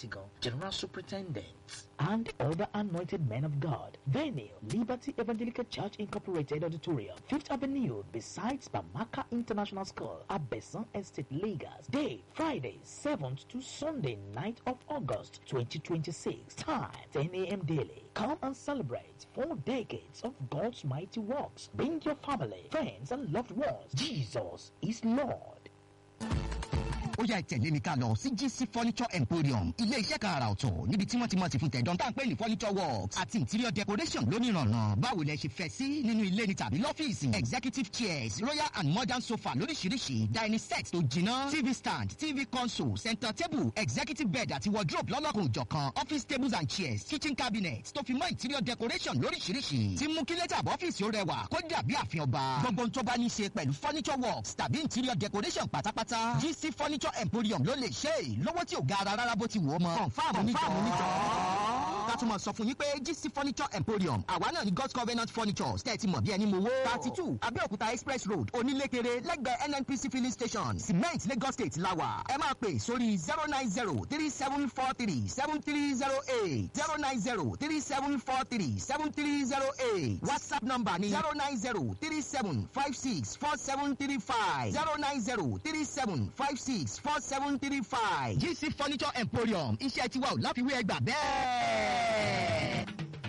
Latigan, General Superintendent. and other anointed men of God. Venue, Liberty Evangelical Church Incorporated Auditorium, Fifth Avenue, besides Bamaka International School, Abesan Estate, Lagos. Day, Friday, 7th to Sunday, 9th of August, 2026. Time, 10 a.m. daily. Come and celebrate four decades of God's mighty works. Bring your family, friends, and loved ones. Jesus is Lord. ó yá ìtẹ̀lé mi ká lọ sí gc furniture emporium ilé iṣẹ́ kan àrà ọ̀tọ̀ níbi tí wọ́n ti mọ̀ sí fún tẹ̀dán tá à ń pè ní furniture works àti interior decoration lónìrànà báwo lẹ ṣe fẹ́ sí nínú ilé ni tàbí lọ́fíìsì executive chairs royal and modern sofa lóríṣiríṣi dining set tó jiná tv stand tv console center table executive bed àti wardrobe lọ́lọ́kùn òjọ̀kan office tables and chairs kitchen cabinet tó fi mọ́ interior decoration lóríṣiríṣi tí mú kí lẹ́tà bọ́fíìsì ó rẹwà kó dàbí àfihàn ọba gbogbo tó bá ní í ṣe pẹ̀lú furniture works tàbí interior decoration pátápátá gc furniture emporium ló lè ṣe é lówó tí ò ga ara rárá bó ti wù ọ́ mọ́ confam níjọ́ ká tún mọ̀ sọ fún yín pé gc furniture emporium àwa náà ní god's covenant furnitures tẹ́ ẹ ti mọ̀ bí ẹni mowó thirty two abẹ́òkúta express road onílékeré lẹ́gbẹ̀ẹ́ nnpc filling station cement lagos state lawa ẹ máa pè sórí zero nine zero three seven four three seven three zero eight zero nine zero three seven four three seven three zero eight whatsapp number ni zero nine zero three seven five six four seven three five zero nine zero three seven five six four seven three five gc furniture emporium iṣẹ́ tiwa ò láfiwé ẹgbà bẹ́ẹ̀.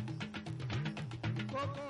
kókó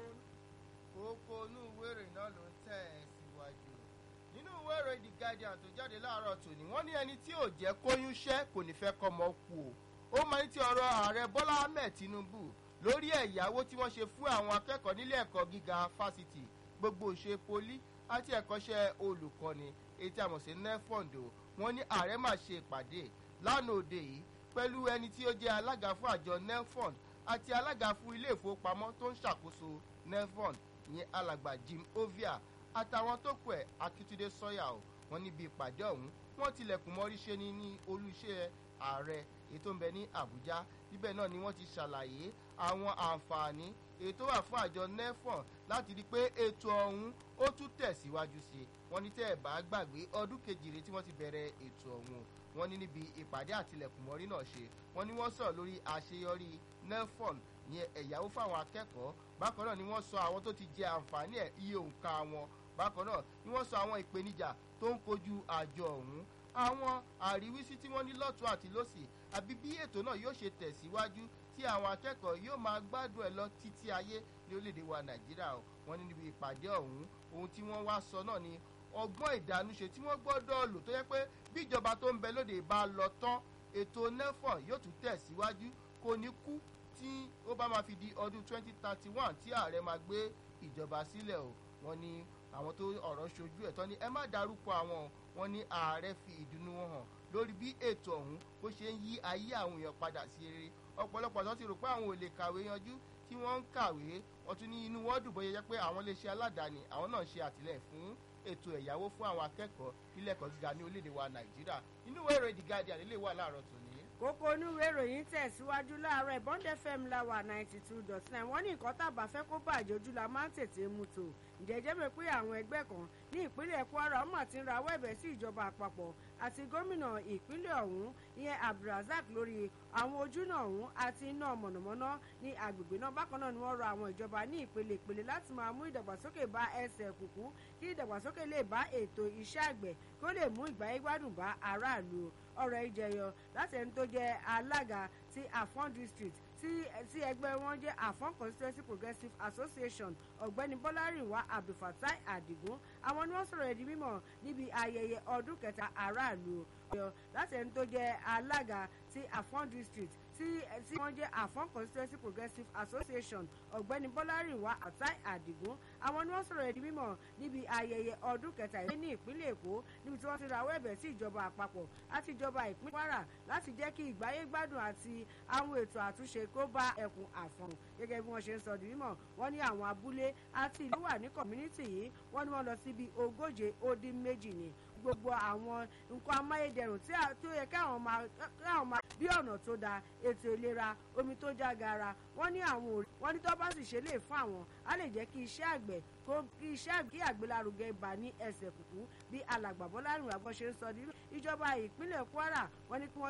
kókó inú ìwé ìròyìn náà ló ń tẹ̀ ẹ́ síwájú nínú ìwé ìròyìn the guardian tó jáde láàárọ̀ tòní wọ́n ní ẹni tí ò jẹ́ kóyún ṣẹ́ kò ní fẹ́ kọ́mọ kú o ó máa ń ti ọ̀rọ̀ ààrẹ bọ́lá ahmed tinubu lórí ẹ̀yáwó tí wọ́n ṣe fún àwọn akẹ́kọ̀ọ́ nílé ẹ̀kọ́ gíga fásitì gbogbo ṣe poli àti ẹ̀kọ́ṣẹ́ olùkọ́ni èyí tí a mọ̀ sí nefond o wọ́n ní ààrẹ máa ṣe ìpàdé lánàá òde yìí pẹ̀lú ẹni tí ó jẹ́ alága fún àjọ nefond àti alága fún ilé ìfowópamọ́ tó ń ṣàkóso nefond ìyẹn alàgbà jim ovia àtàwọn tó kù ẹ̀ akitunde sọ́yà o wọ́n níbi ìpàdé ọ̀hún wọ́n tilẹ̀kùn mọ́rí ṣe ní ní olùṣẹ́ ààrẹ èyí tó ń bẹ ní àbújá níbẹ̀ náà ni wọ́n ti ṣàlàyé àwọn àǹfààní èyí tó wà fún àjọ nefond láti rí i pé ètò ọ̀hún ó tún tẹ̀síwájú sí i wọ́n ní tẹ́ ẹ̀ bá gbàgbé ọdún kejìlé tí wọ́n ti bẹ̀rẹ̀ ètò ọ̀hún wọ́n ní níbi ìpàdé àtìlẹ̀kùnmọ́rí náà ṣe wọ́n ní wọ́n sọ̀rọ̀ lórí àṣeyọrí nefon yẹn ẹ̀yáwó fáwọn akẹ́kọ̀ọ́ bákan náà ni wọ́n sọ àwọn tó ti jẹ àǹfààní ẹ̀ iye òǹkà wọn bákan náà ni wọ́n sọ àwọn ìpèníjà tó ń kojú àjọ ọ̀hún àwọn àríwísí tí wọ́n ní lọ́tún àti lọ́sì àbí bí ètò náà yóò ṣe tẹ̀síwájú tí àwọn akẹ́kọ̀ọ́ yóò máa gbádùn ẹ̀ lọ títí ayé ní orílẹ̀-èdè wa nàìjíríà o wọ́n ní níbi ìpàdé ọ̀hún ohun tí wọ́n wá sọ náà ni ọgbọ́n ìdánúṣe tí wọ́n gbọ́dọ̀ lò tó yẹ pé bí ìjọba tó ń bẹ lóde bá lọ tán ètò nefon yóò tún tẹ̀síwájú kò ní kú tí ó bá máa fi di ọdún 2031 tí ààrẹ máa gbé ìjọba sílẹ̀ o wọ́n ní àwọn tó ọ̀rọ̀ ṣojú ẹ̀ tán ni ẹ má darúkọ àwọn wọn ní ààrẹ fi ìdùnnú wọn hàn lórí bí ètò ọ̀hún bó ṣe ń yí ayé àwọn èèyàn padà sí rere ọ̀pọ̀lọpọ̀ tó ti rò pé àwọn ò lè kàwé yanjú tí wọ́n ń kàwé wọ́n tún ní inú wọn dùn bóyá jẹ́ pé àwọn lè ṣe aládàáni àwọn náà ṣe àtìlẹ́yìn fún ètò ẹ̀yáwó fún àwọn akẹ́kọ̀ọ́ nílẹ̀ ẹ̀kọ́ gíga ní orílẹ̀-èdè wa nàìjíríà inú ìwé ìròyìn the guardian lè wà láàárọ̀ tòní. kókó onúwé ìròyìn tẹ̀síwájú láàárọ̀ ìbọn fm láwà ninety two dot nine wọ́n ní nǹkan tàbá fẹ́ kó bàjẹ́ ojú la máa ń tètè mú tò ìjẹ́jẹ́ mi pé àwọn ẹgbẹ́ kan ní ìpínlẹ̀ kwara ọmọ àti ń rawọ́ ẹ̀bẹ̀ sí ìjọba àpapọ̀ àti gómìnà ìpínlẹ̀ ọ̀hún ìyẹn abdulrasaq lórí àwọn ojúnà ọ̀hún àti iná mọ̀nàmọ́ná ní agbègbè náà bákan náà ni wọ́n rọ àwọn ìjọba ní ìpele ìpele láti máa mú ìdàgbàsókè bá ẹsẹ̀ kùkú kí ìdàgbàsókè lè bá ètò iṣẹ́ àgbẹ̀ kí ó lè mú ìgbáyégbádùn bá aráàlú ọ̀rọ̀ ìjẹyọ láti ẹni tó jẹ́ alága ti afọ́n district tí tí ẹgbẹ́ wọn jẹ́ afọ́n constituency progressive association ọ̀gbẹ́ni bọ́lárìnwá abdulfatai adigun àwọn ni wọ́n sọ̀rọ̀ ẹ̀dí mímọ̀ níbi ayẹyẹ ọdún kẹta aráàlú ọ̀yọ́ láti ẹni tó jẹ́ alága ti afọ́n district tí tí wọ́n jẹ́ afọ́n constituency progressive association ọ̀gbẹ́ni bọ́lárìnwá atai adigun àwọn ni wọ́n sọ̀rọ̀ ẹ̀dí mímọ̀ níbi ayẹyẹ ọdún kẹta yìí ní ìpínlẹ̀ èkó níbi tí wọ́n ti rawọ́ ẹ̀bẹ̀ sí ìjọba àpapọ̀ àti ìjọba ìpínlẹ̀ kwara láti jẹ́ kí ìgbáyé gbádùn àti àwọn ètò àtúnṣe kó bá ẹkùn àfọ̀n gẹ́gẹ́ bí wọ́n ṣe ń sọ di mímọ̀ wọ́n ní àwọn abúlé àti ìlú wà ní kọ̀mínítì yìí wọ́n ní wọ́n lọ síbi ogóje ó dín méjì ni gbogbo àwọn nǹkan amáyédẹrùn tí ó yẹ káwọn máa bí ọ̀nà tó da ètò ìlera omi tó já gara wọ́n ní àwọn òrí wọ́n ní tó bá sì ṣe lè fún àwọn á lè jẹ́ kí iṣẹ́ àgbẹ̀ kí iṣẹ́ kí àgbélárugẹ bá ní ẹsẹ̀ kùkú bí alàgbà bọ́lá rìn àgbọ̀ ṣe ń sọ nínú ìjọba ìpínlẹ̀ kwara wọ́n ní kí wọ́n